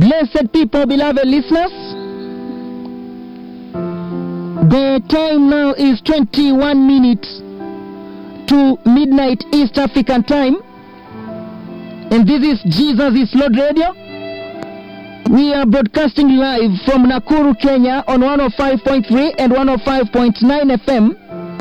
Blessed people, beloved listeners, the time now is 21 minutes to midnight East African time, and this is Jesus is Lord Radio. We are broadcasting live from Nakuru, Kenya on 105.3 and 105.9 FM,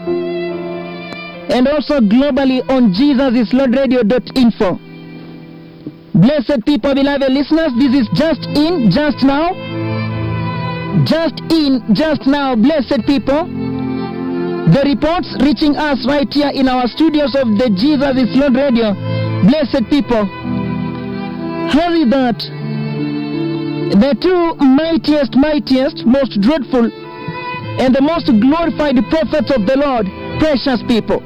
and also globally on jesusislordradio.info. Blessed people, beloved listeners, this is just in, just now. Just in, just now, blessed people. The reports reaching us right here in our studios of the Jesus is Lord Radio. Blessed people. Hurry that the two mightiest, mightiest, most dreadful, and the most glorified prophets of the Lord, precious people.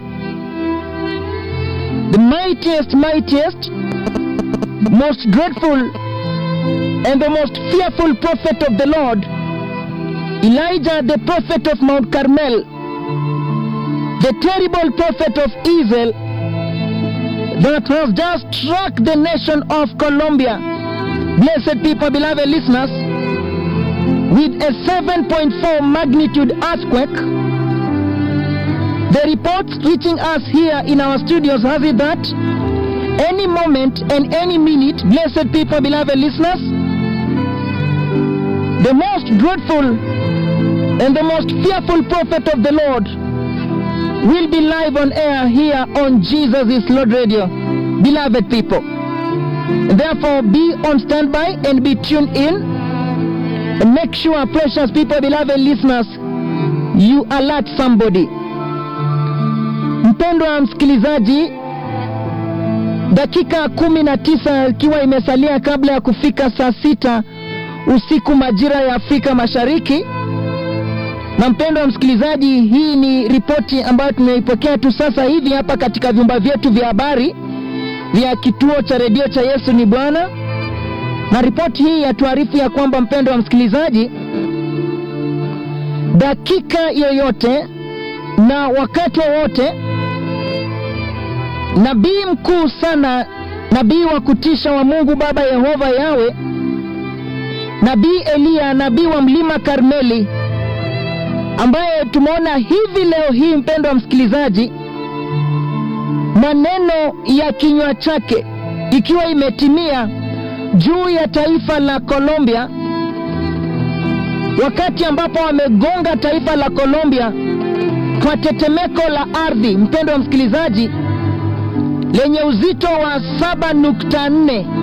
The mightiest, mightiest, most dreadful and the most fearful prophet of the Lord, Elijah, the prophet of Mount Carmel, the terrible prophet of evil that has just struck the nation of Colombia. Blessed people, beloved listeners, with a 7.4 magnitude earthquake. The reports reaching us here in our studios has it that any moment and any minute, blessed people, beloved listeners, the most dreadful and the most fearful prophet of the Lord will be live on air here on Jesus is Lord Radio. Beloved people, therefore be on standby and be tuned in. And make sure, precious people, beloved listeners, you alert somebody. Mpendwa msikilizaji, dakika kumi na tisa ikiwa imesalia kabla ya kufika saa sita usiku majira ya Afrika Mashariki. Na mpendwa msikilizaji, hii ni ripoti ambayo tumeipokea tu sasa hivi hapa katika vyumba vyetu vya habari vya kituo cha redio cha Yesu ni Bwana, na ripoti hii yatuarifu ya kwamba mpendwa msikilizaji, dakika yoyote na wakati wowote nabii mkuu sana, nabii wa kutisha wa Mungu Baba Yehova Yawe, nabii Eliya, nabii wa mlima Karmeli, ambaye tumeona hivi leo hii, mpendwa msikilizaji, maneno ya kinywa chake ikiwa imetimia juu ya taifa la Colombia, wakati ambapo wamegonga taifa la Colombia kwa tetemeko la ardhi, mpendwa msikilizaji, lenye uzito wa 7.4